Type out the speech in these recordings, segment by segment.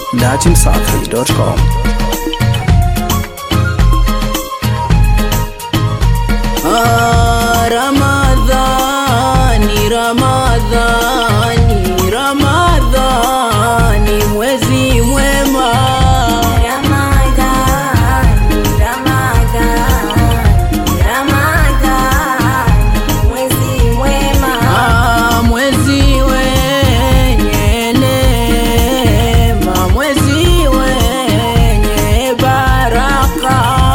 datimsafi.com. Ah, Ramadhani, Ramadhani, Ramadhani, mwezi mwema. Ramadhani, Ramadhani, Ramadhani, mwezi mwema. Ah, mwezi wenye neema, mwezi wenye baraka.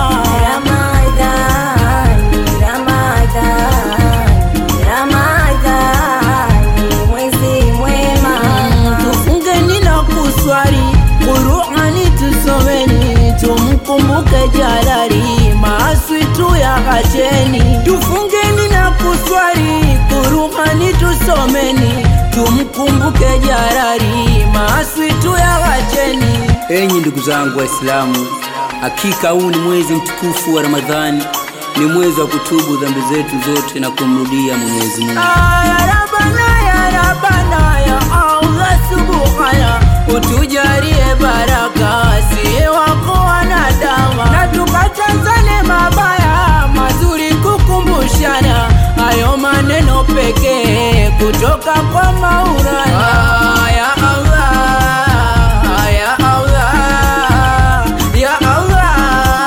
Ramadhani, Ramadhani, Ramadhani, mwezi mwema. Tufungeni na kuswali, Qur'ani tusomeni, tumkumbuke Jalali, maaswi tuyakacheni. Tufungeni na kuswali, Qur'ani tusomeni, tumkumbuke Jalali, maaswi tuyakacheni. Enyi ndugu zangu Waislamu, hakika huu ni mwezi mtukufu wa Ramadhani, ni mwezi wa kutubu dhambi zetu zote na kumrudia Mwenyezi Mungu. Ah, ya Rabbana, ya Rabbana, ya Allah subhana, utujalie baraka, si wako wanadamu, na tukatazane mabaya mazuri, kukumbushana hayo maneno pekee kutoka kwa Maulana. Ah, ya Allah, ya Allah, ya Allah,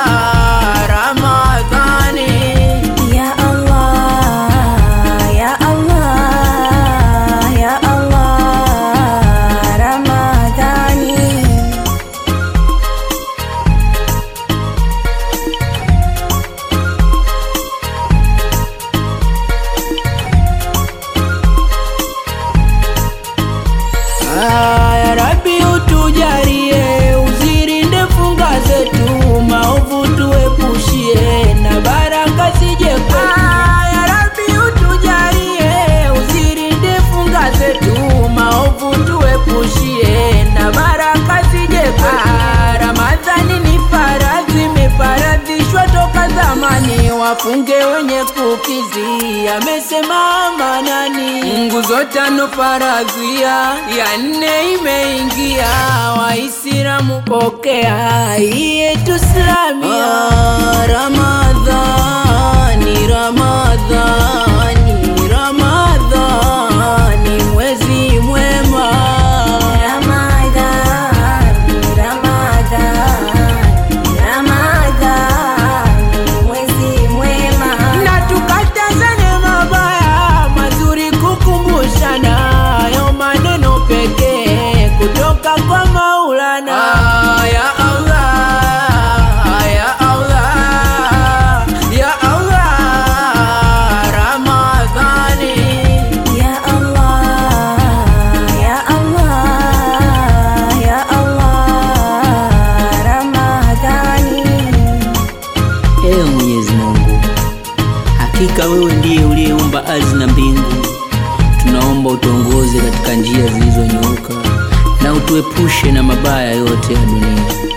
Ramadhani Ya Allah, ya Allah, ya Allah, Ramadhani. Ya Rabbi utujalie, uzilinde funga zetu, maovu tuepushie, na baraka zije kwetu. Ya Rabbi utujalie, uzilinde funga zetu, maovu tuepushie, na baraka zije kwetu. Ramadhani ni faradhi, imefaradhishwa toka zamani, wafunge wenye kukizi, amesema manani. Nguzo tano faradhia, ya nne imeingia, Waislamu pokea hii yetu Islamia. Ramadhani, Ramadhani, Ramadhani, mwezi mwema. Ramadhani, Ramadhani, Ramadhani, mwezi mwema. na tukatazane mabaya mazuri, kukumbushana hayo maneno pekee kutoka kwa Maulana. ya Allah, ya Allah, ya Allah, Ramadhani. Ya Allah, ya Allah, ya Allah, Ramadhani. Ewe Mwenyezi Mungu, hakika wewe ndiye uliyeumba ardhi na mbingu. Tunaomba utuongoze katika njia zilizonyooka na utuepushe na mabaya yote ya dunia.